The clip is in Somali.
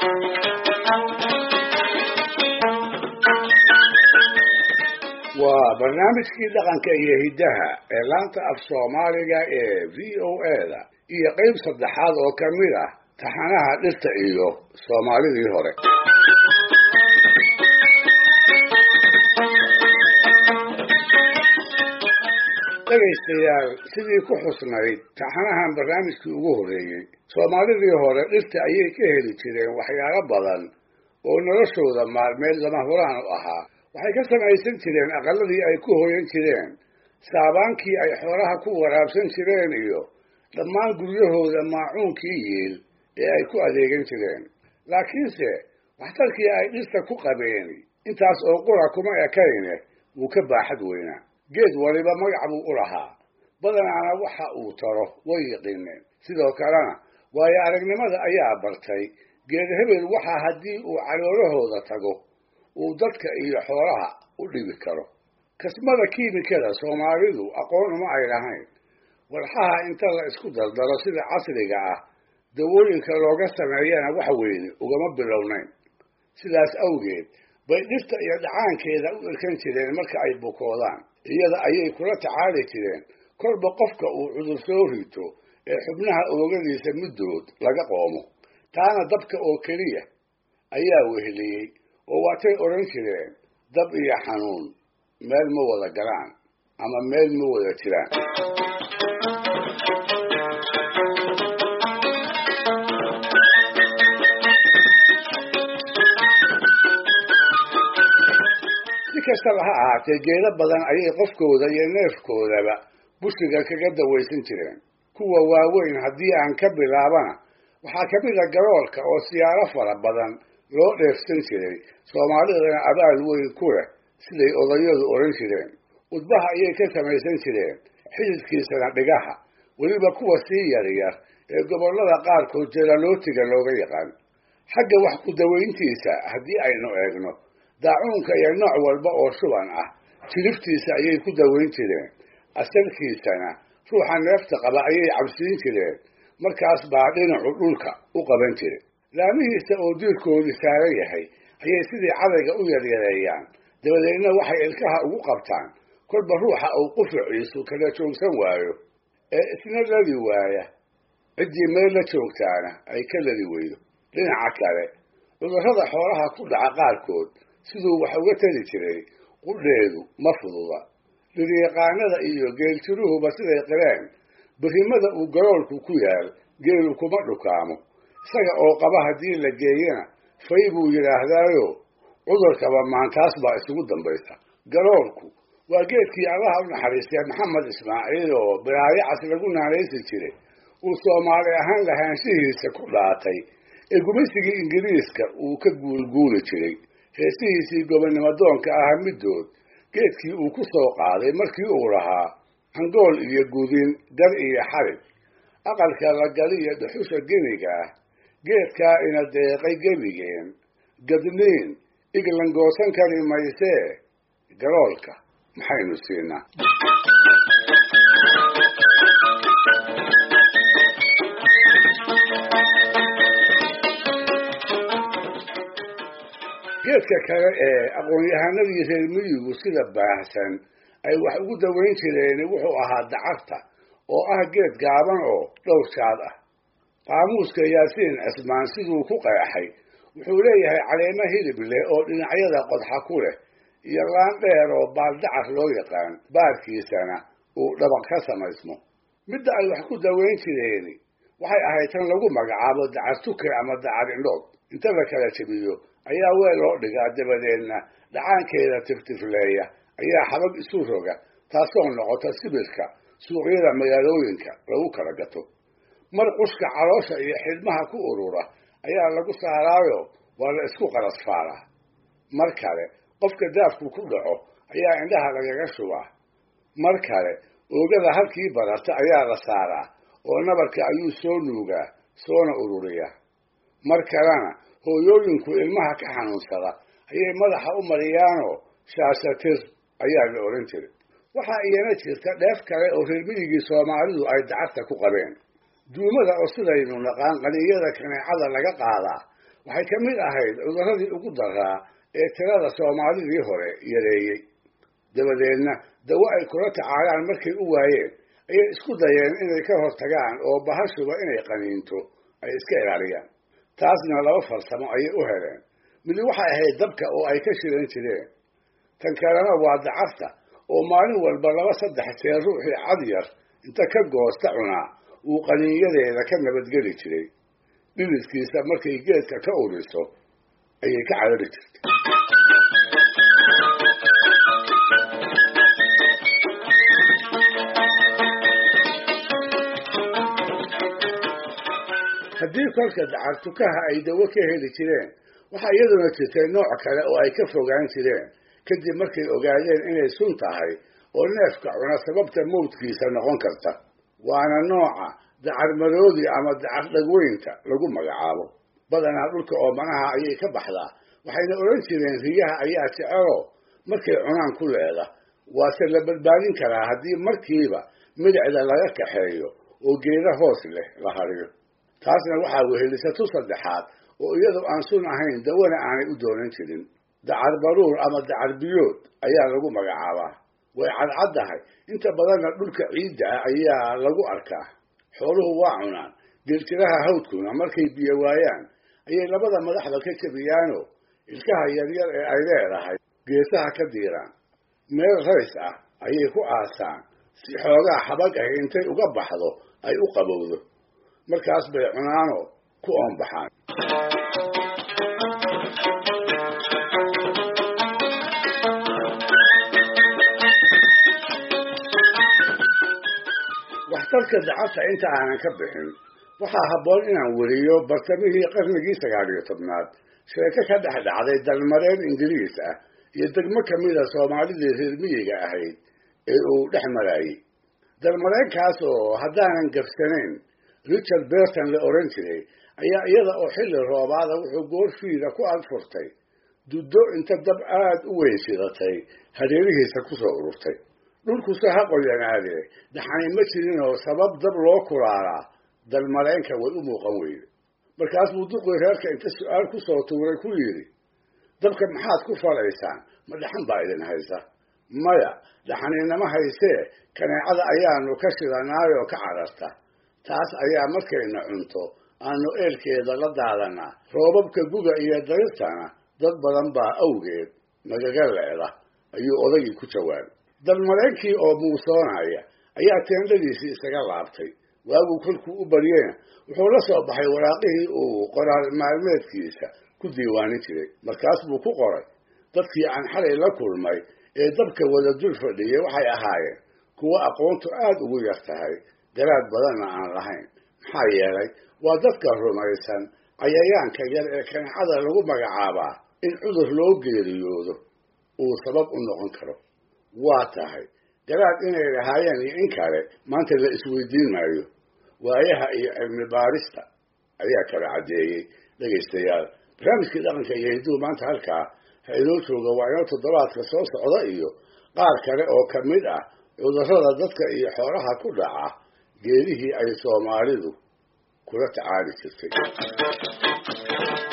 waa barnaamijkii dhaqanka iyo hiddaha ee laanta af soomaaliga ee v o a-da iyo qeyb saddexaad oo ka mid ah taxanaha dhirta iyo soomaalidii hore dhegaystayaal sidii ku xusnayd taxanahan barnaamijkii ugu horreeyey soomaalidii hore dhirta ayay ka heli jireen waxyaalo badan oo noloshooda maalmeed lama huraan u ahaa waxay ka samaysan jireen aqaladii ay ku hoyan jireen saabaankii ay xoolaha ku waraabsan jireen iyo dhammaan guryahooda maacuunkii yiil ee ay ku adeegan jireen laakiinse waxtarkii ay dhirta ku qabeen intaas oo qura kuma ekayne wuu ka baaxad weynaa geed waliba magac buu u lahaa badanaana waxa uu taro way yiqiineen sidoo kalena waayo aragnimada ayaa bartay geed hebel waxaa haddii uu caloolahooda tago uu dadka iyo xoolaha u dhibi karo kasmada kiimikada soomaalidu aqoon uma ay lahayn walxaha inta la isku dardaro sida casriga ah dawooyinka looga sameeyana wax weyne ugama bilownayn sidaas awgeed bay dhirta iyo dhacaankeeda u irkan jireen marka ay bukoodaan iyada ayay kula tacaali jireen kolba qofka uu cudur soo rito ee xubnaha oogadiisa middood laga qoomo taana dabka oo keliya ayaa weheliyey oo waatay odhan jireen dab iyo xanuun meel ma wada galaan ama meel ma wada jiraan si kastaba ha ahaatee geedo badan ayay qofkooda iyo neefkoodaba bushiga kaga dawaysan jireen kuwa waaweyn haddii aan ka bilaabana waxaa ka mid a garoolka oo siyaaro fara badan loo dheefsan jiray soomaalidana abaal weyn ku leh siday odayadu odhan jireen udbaha ayay ka samaysan jireen xididkiisana dhigaha weliba kuwa sii yaryar ee gobollada qaarkood jelalootiga looga yaqaan xagga wax ku dawayntiisa haddii aynu eegno daacuunka iyo nooc walba oo shuban ah jiliftiisa ayay ku dawayn jireen asalkiisana ruuxa neefta qaba ayay cabsiin jireen markaas baa dhinacu dhulka u qaban jire laamihiisa oo diirkoodii saaran yahay ayay sidii cadayga u yaryareeyaan dabadeedna waxay ilkaha ugu qabtaan kolba ruuxa uu qufuciisu kala joogsan waayo ee isna ladi waaya ciddii meel la joogtaana ay ka ladi weydo dhinaca kale cudurrada xoolaha ku dhaca qaarkood siduu wax uga tali jiray qudheedu ma fududa liryaqaanada iyo geeltiruhuba siday qireen birrimada uu garoolku ku yaal geelu kuma dhukaamo isaga oo qaba haddii la geeyana fay buu yidhaahdaayo cudurkaba maantaas baa isugu dambaysa garoolku waa geedkii allaha u naxariistay maxamed ismaaciil oo biraayacas lagu naanaysi jiray uu soomaali ahaan lahaanshihiisa ku dhaatay ee gumaysigii ingiriiska uu ka guulguuli jiray heesihiisii gobonnimodoonka aha middood geedkii uu ku soo qaaday markii uu lahaa hangool iyo gudin gar iyo xarig aqalka la galiyo dhuxusha geniga ah geedkaa ina deeqay gebigeen gadniin iglan goosan kari maysee garoolka maxaynu siinaa geedka kale ee aqoon-yahanadii reer miyigu sida baahsan ay wax ugu dawayn jireen wuxuu ahaa dacarta oo ah geed gaaban oo dhowr jaad ah qaamuuska yaasiin cismaan siduu ku qeexay wuxuu leeyahay caleemo hilib leh oo dhinacyada qodxa ku leh iyo laan dheer oo baaldacar loo yaqaan baarkiisana uu dhabaq ka samaysmo midda ay wax ku dawayn jireen waxay ahayd tan lagu magacaabo dacar tuke ama dacar indhood inta la kala jebiyo ayaa weel loo dhigaa dabadeedna dhacaankeeda tiftifleeya ayaa xabag isu roga taasoo noqota sibirka suuqyada magaalooyinka lagu kala gato mar qushka caloosha iyo xidhmaha ku urura ayaa lagu saaraayo waa la isku qarasfaaraa mar kale qofka daafku ku dhaco ayaa indhaha lagaga shubaa mar kale oogada halkii bararta ayaa la saaraa oo nabarka ayuu soo nuugaa soona ururiyaa mar kalena hooyooyinku ilmaha ka xanuunsada ayay madaxa u mariyaanoo shaashatir ayaa la odhan jiray waxaa iyana jirta dheef kale oo reer midigii soomaalidu ay dacarta ku qabeen duumada oo sidaynu naqaan qaniyada kaneecada laga qaadaa waxay ka mid ahayd cudurradii ugu daraa ee tirada soomaalidii hore yareeyey dabadeedna dawo ay kula tacaalaan markay u waayeen ayay isku dayeen inay ka hortagaan oo bahashuba inay qaniinto ay iska ilaaliyaan taasna laba farsamo ayay u heleen midi waxay ahayd dabka oo ay ka shilan jireen tan kalena waa dacarta oo maalin walba laba saddex jeer ruuxii cad yar inta ka goosta cunaa uu qaniinyadeeda ka nabadgeli jiray dhilidkiisa markay geedka ka uriso ayay ka carari jirtay haddii kolka dacartukaha ay dawo ka heli jireen waxaa iyaduna jirtay nooc kale oo ay ka fogaan jireen kadib markay ogaadeen inay sun tahay oo neefka cuna sababta mawdkiisa noqon karta waana nooca dacarmaroodi ama dacar dhagweynta lagu magacaabo badanaa dhulka oomanaha ayay ka baxdaa waxayna odhan jireen riyaha ayaa jecelo markay cunaan ku leeda waase la badbaadin karaa haddii markiiba midicda laga kaxeeyo oo geeda hoos leh la hariyo taasna waxaa wehelisatu saddexaad oo iyadoo aan sun ahayn dawana aanay u doonan jirin dacar baruur ama dacar biyood ayaa lagu magacaabaa way cadcaddahay inta badanna dhulka ciidda ah ayaa lagu arkaa xooluhu waa cunaan geeltiraha hawdkuna markay biyo waayaan ayay labada madaxda ka jabiyaano ilkaha yaryar ee ay leedahay geesaha ka diiraan meel rays ah ayay ku aasaan si xoogaa xabag ah intay uga baxdo ay u qabowdo markaas bay cunaano ku oonbaxaan waxtarka dacarta inta aanan ka bixin waxaa habboon inaan weriyo bartamihii qarnigii sagaal iyo tobnaad sheeko ka dhex dhacday dalmareen ingiriis ah iyo degmo kamida soomaalidii reer miyiga ahayd ee uu dhex maraayey dalmareenkaas oo haddaanan gabsanayn richard berton la oran jiray ayaa iyada oo xilli roobaada wuxuu goorfiida ku adfurtay duddo inta dab aada u weyn shidatay hareerihiisa kusoo ururtay dhulkuse ha qoyanaadee dhaxani ma jirinoo sabab dab loo kulaalaa dalmareenka way u muuqan weyde markaas buu duqii reerka inta su-aal kusoo tuuray ku yidhi dabka maxaad ku falaysaan ma dhaxan baa idin haysa maya dhaxaninama haysee kaneecada ayaanu ka shidanaayoo ka cararta taas ayaa markayna cunto aanu eelkeeda la daadanaa roobabka guga iyo darirtana dad badan baa awgeed nagaga leeda ayuu odagii ku jawaabay dalmareenkii oo muusoonaya ayaa teendadiisii isaga laabtay waaguu kolkuu u baryeyna wuxuu la soo baxay waraaqihii uu qoraal maalmeedkiisa ku diiwaanin jiray markaas buu ku qoray dadkii aan xalay la kulmay ee dabka wada dul fadhiyay waxay ahaayeen kuwo aqoontu aada ugu yar tahay garaad badanna aan lahayn maxaa yeelay waa dadka rumaysan cayayaanka yar ee kaneecada lagu magacaabaa in cudur loo geeriyoodo uu sabab u noqon karo waa tahay garaad inay lahaayeen iyo in kale maanta la isweydiin maayo waayaha iyo cilmi baarista ayaa kala caddeeyey dhegaystayaal barnaamijkii dhaqanka iyo hidduu maanta halkaa ha inoo jooga waa inoo toddobaadka soo socda iyo qaar kale oo ka mid ah cudurrada dadka iyo xoolaha ku dhaca geedihii ay soomaalidu kula tacaali jirtay